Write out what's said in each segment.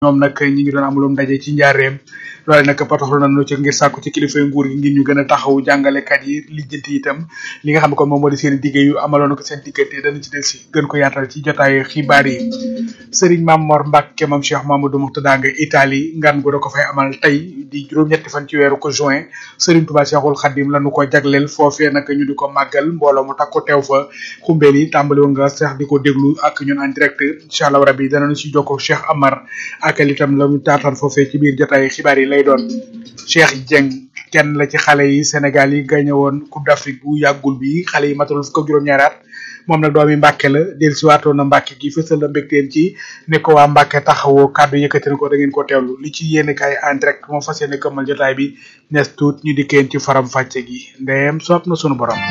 ñoom nag ñi ngi doon amulum ndaje ci njaareem loole nag patoxlu nañu ci ngir sàkku ci kilifay nguur gi ngir ñu gën a taxaw jàngalekat yi lijjanti itam li nga xam ne kon moom moo di seen liggéey yu amaloon ko seen diggante dana ci del si gën ko yaatal ci jotaayu xibaar yi Serigne Mame Mor Mbacke moom Cheikh Mamadou Mourtada nga Italie ngan gu da ko fay amal tey di juróom-ñetti fan ci weeru ko juin Serigne Touba Cheikhul Khadim lañu ko jagleel foofee nag ñu di ko màggal mbooloo mu takku teew fa xumbeel yi tàmbali woon nga sax di ko déglu ak ñun en direct incha allah rabi danañu si jokkoo Cheikh Amar ak itam la mu taataan foofee ci biir jotaay xibaar yi lay doon Cheikh Dieng kenn la ci xale yi Sénégal yi gagné woon Coupe d'Afrique bu yàggul bi xale yi matalul fukk ak juróom-ñaari at moom nag doomi Mbàkke la del si waatoon na Mbàkke gi fësal la mbégteen ci ne ko waa Mbàkke taxawoo kàddu yëkkati na ko da ngeen ko teewlu li ci yéene kaay en direct moom fas yéene këmmal jotaay bi nes tuut ñu dikkeen ci faram fàcce gi ndeyem soob na sunu borom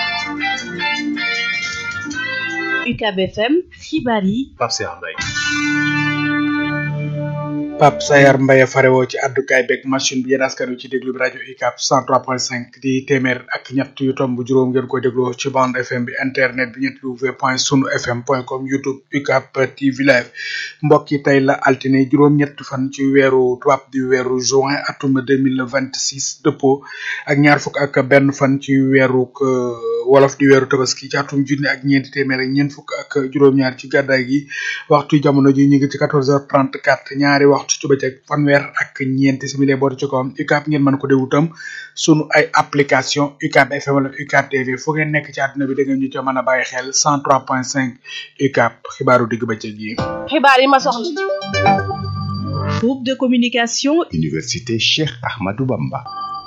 UCAB FM xibaar yi Pape Cheikh Mbaye Pape Sayar Mbaye farewoo ci àddukaay beeg machine bi yéen askan wi ci déglu bi rajo UCAB 103.5 di téeméer ak ñett yu tomb juróom ngeen koy déglu ci bande FM bi internet bi ñetti w point sunu fm point com youtube UCAB TV live mbokk yi tey la altine juróom-ñett fan ci weeru tubaab di weeru juin atum 2026 dëppoo ak ñaar fukk ak benn fan ci weeru wolof di weeru tabaski ci atum junni ak ñeenti téeméer ak ñeent fukk ak juróom-ñaar ci gàddaay gi waxtu jamono ji ñu ngi ci 14h34 ñaari waxtu ci bëccëg fanweer ak ñeenti simili booti ci kawam UCAB ngeen mën ko déglu tam sunu ay application UCAB FM wala UCAB TV fu ngeen nekk ci àdduna bi da ngeen ñu ca mën a bàyyi xel 103.5 UCAB xibaaru digg bëccëg yi. xibaar yi ma soxla. groupe de communication. Université Cheikh Ahmadou Bamba.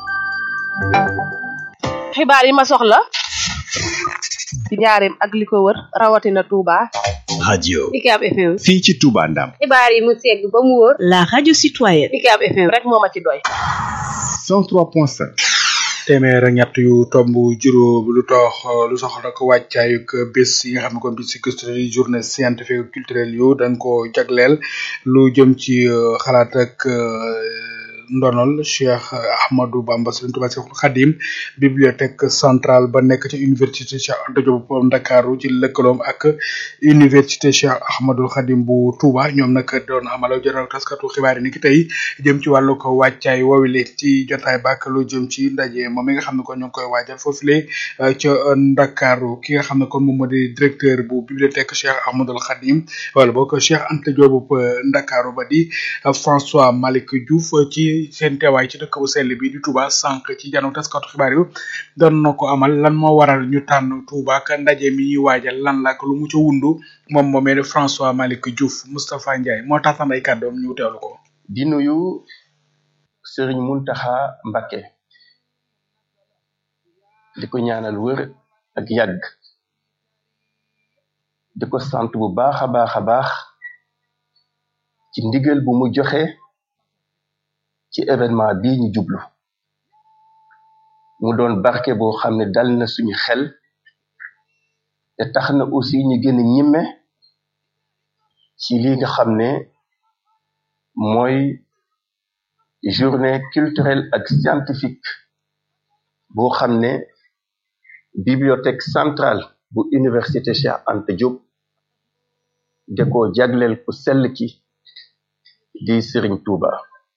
xibaar yi ma soxla. ci njaareem ak li ko wër rawatina Touba. radio UCAB FM. fii ci Touba Ndam. xibaar yi mu segg ba mu wóor. la radio citoyenne. UCAB FM rek moo ma ci doy. 103.5. téeméer ak ñett yu tomb juróom lu tox lu soxla nag wàccaayug bés yi nga xam ne kon bis si gëstu di journée scientifique culturelle yu dañ ko jagleel lu jëm ci xalaat ak ndonol Cheikh Ahmadou Bamba Serigne Touba Cheikhul Khadim bibliothèque centrale ba nekk ci université Cheikh Anta Diop Ndakaaru ci lëkkaloom ak université Cheikh Ahmadou Khadim bu Touba ñoom nag doon amala jotaay taskatu xibaar yi ni ki tey jëm ci wàllu ko wàccaay woowile ci jotaay bak lu jëm ci ndaje moom mi nga xam ne kon ñu ngi koy waajal foofule ca Ndakaaru ki nga xam ne kon moom moo di directeur bu bibliothèque Cheikh Ahmadou Khadim wala boog Cheikh Anta Diop Ndakaaru ba di François Malick Diouf ci seen teewaay ci dëkk bu sell bi di Touba sànq ci jano taskatu xibaar yu doon na ko amal lan moo waral ñu tànn Touba ka ndaje mi ñuy waajal lan la ak lu mu ca wundu moom moomee François Malick Diouf Moustapha Ndiaye moo tax ay kàddoom ñu teewlu ko. di nuyu Serigne Mountakha Mbacké di ko ñaanal wër ak yàgg di ko sant bu baax a baax a baax ci ndigal bu mu joxe. ci événement bii ñu jublu mu doon barke boo xam ne dal na suñu xel te tax na aussi ñu gën a ñimme ci li nga xam ne mooy journée culturelle ak scientifique boo xam ne bibliothèque centrale bu université Cheikh Anta Diop de ko jagleel ku sell ki di Serigne Touba.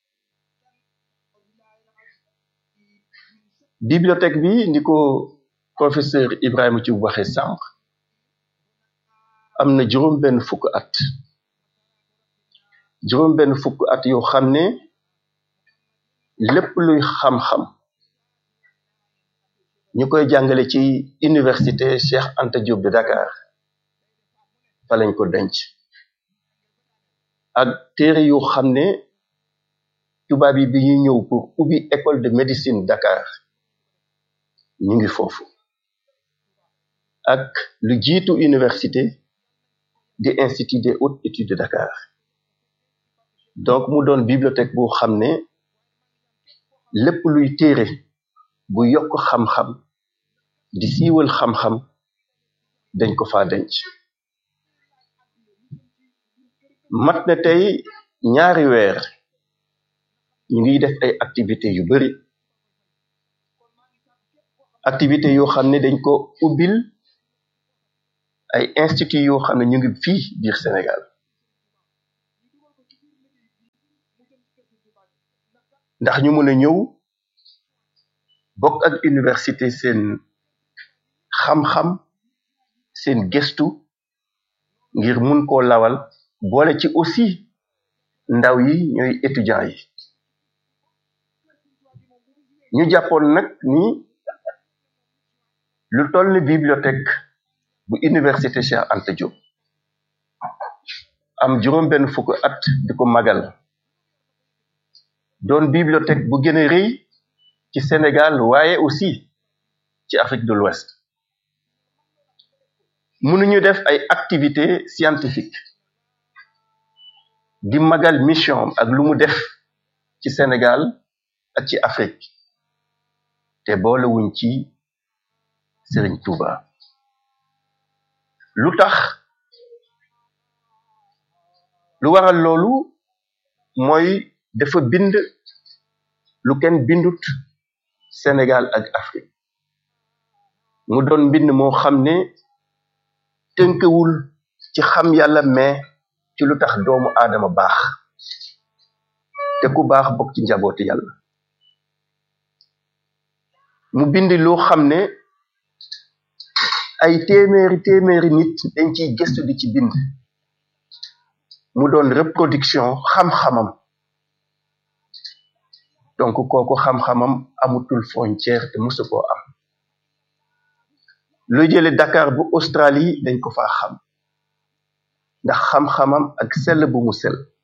bibliothèque bi ni ko professeur Ibrahima ci waxe sànq am na juróom benn fukk at juróom benn fukk at yoo xam ne lépp luy xam-xam ñu koy jàngale ci université Cheikh Anta Diop de Dakar fa lañ ko denc ak téere yoo xam ne tubaab yi bi ñuy ñëw pour ubbi école de médecine Dakar ñu ngi foofu ak lu jiitu université di institut des hautes études de Dakar donc mu doon bibliothèque boo xam ne lépp luy téere bu yokk xam-xam di siiwal xam-xam dañ ko fa denc mat na tey ñaari weer ñu ngi def ay activités yu bari activité yoo xam ne dañ ko ubbil ay institut yoo xam ne ñu ngi fii biir Sénégal ndax ñu mën a ñëw bokk ak université seen xam-xam seen gëstu ngir mun koo lawal boole ci aussi ndaw yi ñooy étudiants yi ñu jàppoon nag ni lu toll ni bibliothèque bu université Cheikh Anta Diop am juróom benn fukk at di ko magal doon bibliothèque bu gën a rëy ci Sénégal waaye aussi ci Afrique de l'Ouest mënuñu def ay activités scientifiques di magal mission ak lu mu def ci Sénégal ak ci Afrique te boolewuñ ci Serigne Touba lu tax lu waral loolu mooy dafa bind lu kenn bindut Sénégal ak Afrique mu doon mbind moo xam ne tënkewul ci xam yàlla mais ci lu tax doomu aadama baax te ku baax bokk ci njabooti yàlla mu bind loo xam ne ay téeméeri téeméeri nit dañ ciy gëstu di ci bind mu doon reproduction xam-xamam donc kooku xam-xamam amutul frontière te musu koo am lu jële Dakar bu Australie dañ ko faa xam ndax xam-xamam ak sell bu mu sell